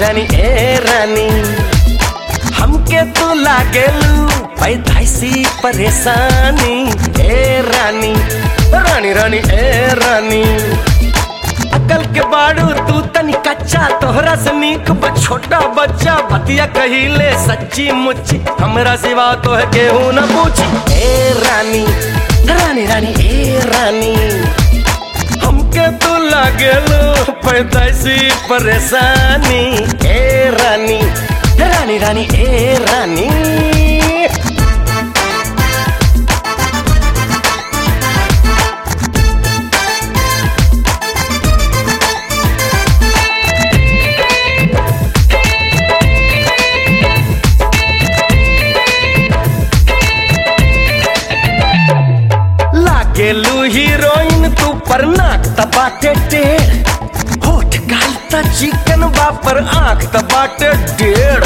रानी ए रानी हमके तू लागेलू पैदाइसी परेशानी ए रानी रानी रानी ए रानी अकल के बाड़ू तू तनी कच्चा तोहरा से नीक बा छोटा बच्चा बतिया कहिले सच्ची मुच्ची हमरा सिवा तो है केहू न पूछी ए रानी रानी रानी ए रानी हमके तू लागेलो पैदाइशी परेशानी ए रानी रानी रानी ए रानी लागेलू हीरोइन तू पर नाक तपाटे टेढ़ होठ गाल त चिकन बापर आंख तपाटे डेढ़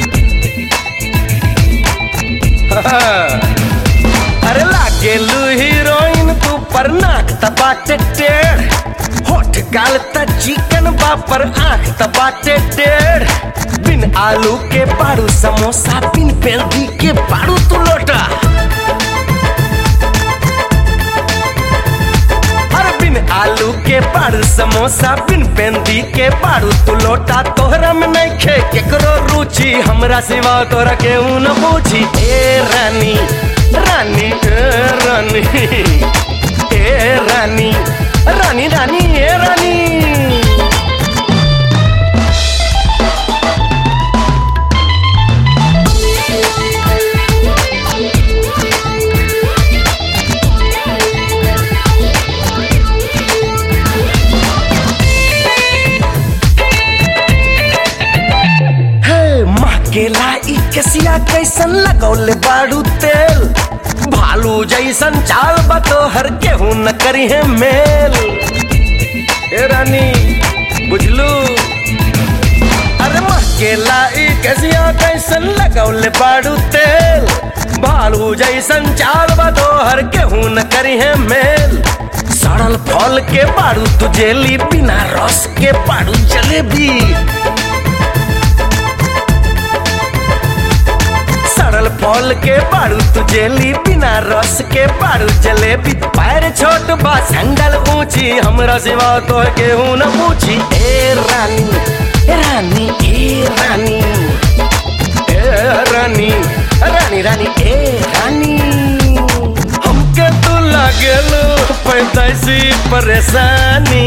अरे लागेलू हीरोइन तू पर नाक तपाटे टेढ़ होठ गाल त चिकन बापर आंख तपाटे टेढ़ बिन आलू के पाड़ू समोसा बिन पेल्दी के पाड़ू तू लोटा अरे बिन आलू के पाड़ू समोसा बिन पेंदी के पाड़ू तू लोटा तोहरा में नहीं खे केकरो रुचि हमरा सिवा तोरा के न पूछी ए रानी रानी ए रानी ए रानी रानी रानी ए रानी हे माँ के लाई कसिया कैसन लगौले बाड़ू तेल भालू जैसन चाल बतो हर केहू न करी है मेल ए रानी बुझलू अरे माँ के लाई कसिया कैसन लगौले बाड़ू तेल भालू जैसन चाल बतो हर केहू न करी है मेल सड़ल फल के बाड़ू तू जेली बिना रस के बाड़ू जलेबी सड़ल फल के बारू तू जेली बिना रस के बारू जलेबी पैर छोट बा संगल ऊंची हमरा सिवा तो केहू न पूछी ए रानी ए रानी ए रानी ए रानी रानी रानी ए रानी हमके तू लागेलो पैदाइशी परेशानी